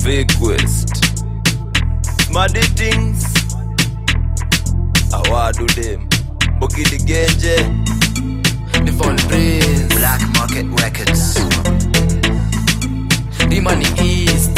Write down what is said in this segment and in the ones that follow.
request Smarty things awadu dem bogidi genje Devon Prince, Black Market Records. the money east.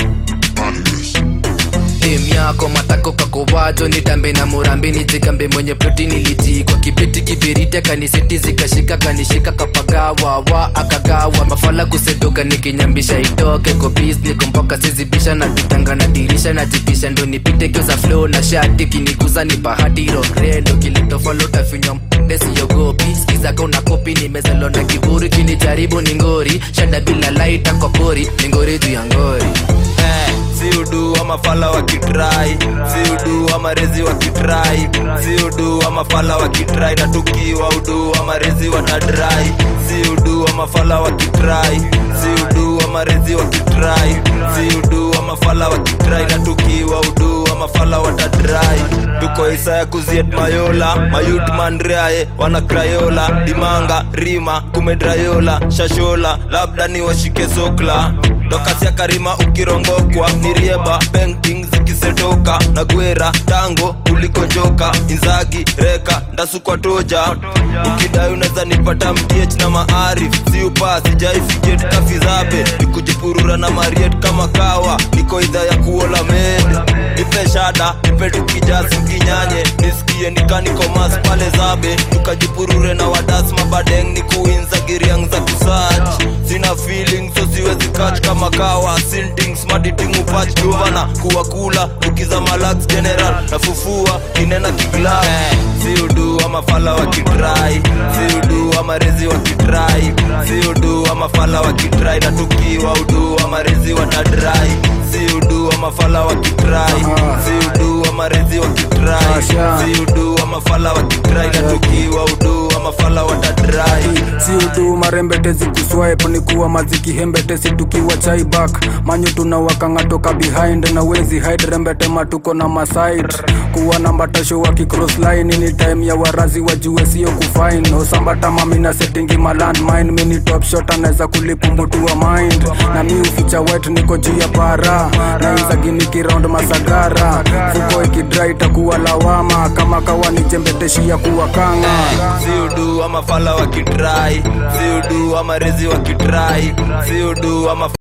Dem yako matako kakowajo nitambe na murambi nijigambe mwenye ploti niliti kwa kibeti kibiriti akaniseti zikashika kanishika kapagawa wa akagawa mafala kusedoka nikinyambisha itoke kobis nikompoka sizibisha na vitanga na dirisha na jipisha ndo nipite kio za flow na shati kiniguza ni bahati rogrendo kiletofalo tafinywa desiyogopi skizaka una kopi nimezalo na kiburi kinijaribu ni ngori shada bila laita kwa pori ni ngori juu ya ngori Eh, si udu wa mafala wa kitrai si udu wa marezi wa kitrai si udu wa mafala wa kitrai na tukiwa udu wa marezi wa tadrai si udu wa mafala wa kitrai si udu wa marezi wa kitrai si udu wa mafala wa kitrai na tukiwa udu wa mafala wa tadrai tuko isa ya kuziet mayola mayut mandreae wana krayola dimanga rima kumedrayola shashola labda ni washike sokla tokasia karima ukirongokwa ni rieba painting zikisetoka na gwera tango kuliko joka inzagi reka ndasukwa toja ukidai unaweza nipata mdiech na maarif si upa sijaifijet kafizabe nikujipurura na mariet kama kawa niko idha ya kuola med nipe shada nipe tukijasi kinyanye nisikie nikanikomas pale zabe tukajipurure na wadas mabadeng ni kuinza giriang za kusach sina feeling so siwezi kach kama kawa sintings maditingu pach duvana kuwa kula ukiza malax general nafufua kinena kigla eh, si udu wa mafala wa kitrai si udu wa marezi wa kitrai si udu wa mafala wa kitrai na tukiwa udu wa marezi wa tadrai si udu wa mafala wa kitrai si udu wa marezi wa kitrai si udu wa mafala wa kitrai na tukiwa udu wa mafala wa tadrai si udu marembete zikuswipe ni kuwa maziki hembete situkiwa chaibak manyu tunawakanga toka behind na wezi hide rembete matuko na maside kuwa na mbatasho wa kicross line ni time ya warazi wajue sio kufine osambata mamina settingi malandmine mini top shot anaweza kulipu mtu wa mind na mi uficha wet niko juu ya para na inzagini round masagara fuko ikidra itakuwa lawama kama kawa ni jembeteshia kuwa kanga si udu wa mafala wa kitrai si udu wa marezi wa kitrai si udu wa maf